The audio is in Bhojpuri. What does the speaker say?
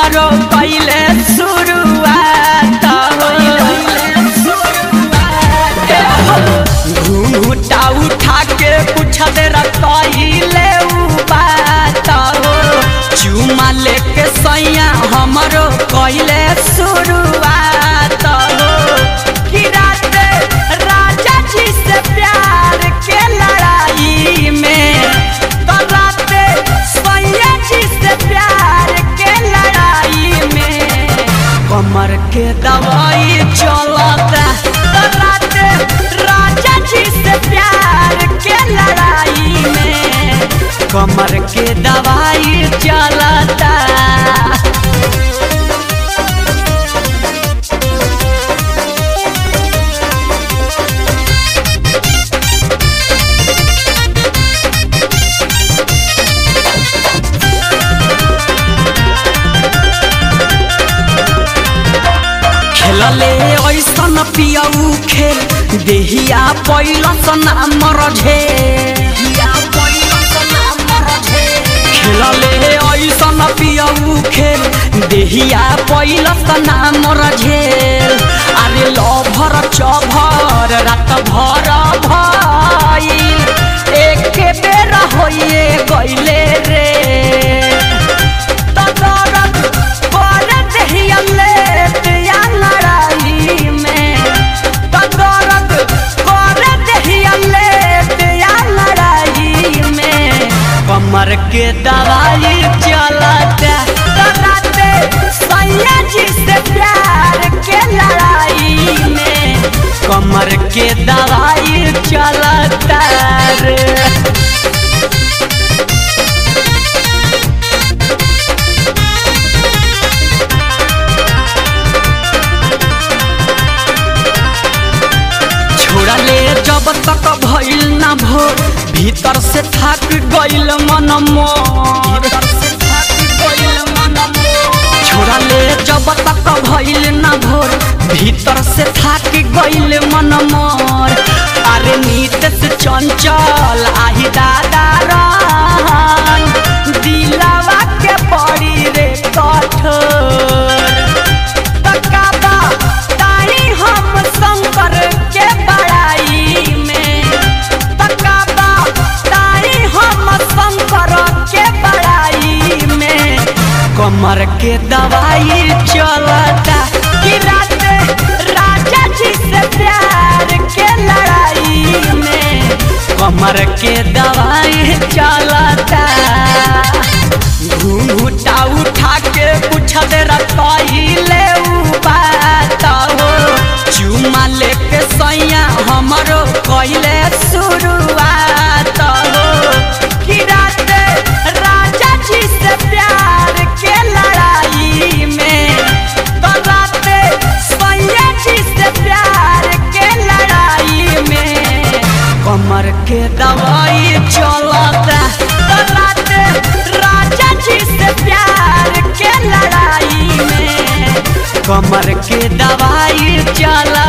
हमरो पहले शुरुआत घूंघटा उठा के पूछत रखले बात हो चुमा लेके सैया हमरो कैले शुरुआत हो कि रात राजा जी से प्यार के लड़ाई में तो रात सैया जी से प्यार के लड़ाई में कमर के दवाई चलता तो रात राजा जी से प्यार के लड़ाई में कमर के दवाई चलता खेलले ऐसन पियऊ खेल देहिया पैलस नाम रझे खेलले ऐसन पियऊ खेल देहिया पैलस नाम रझेल अरे लभर चभर रात भर भइल एक बेर होइए गइले रे तदरद कर देहिया लेत या लड़ाई में तदरद कर देहिया लेत या लड़ाई में कमर के दवाई चलता तराते सैया जी से प्यार के लड़ाई में कमर के दवाई चलता रे छोड़ा ले जब तक भइल ना भोर भीतर से थक गइल मन मोर छोड़ा ले जब तक भइल ना भोर भीतर से थक गइल मन मोर अरे नीत से चंचल आही दादा रहन दिलावा के पड़ी रे कठोर तकाबा ताही हम शंकर के बड़ाई में तकाबा ताही हम शंकर के बड़ाई में कमर के दवाई चलता कि रात राजा जी से प्यार के लड़ाई में कमर के दवाई चलता घूंघटा उठा के पूछत रखले बात हो चुमा लेके सैया हमरो कैले शुरुआत हो कि रात राजा जी से प्यार के लड़ाई में तो रात सैया जी से प्यार के लड़ाई में कमर के दवाई चलता तो रात राजा जी से प्यार के लड़ाई में कमर के दवाई चला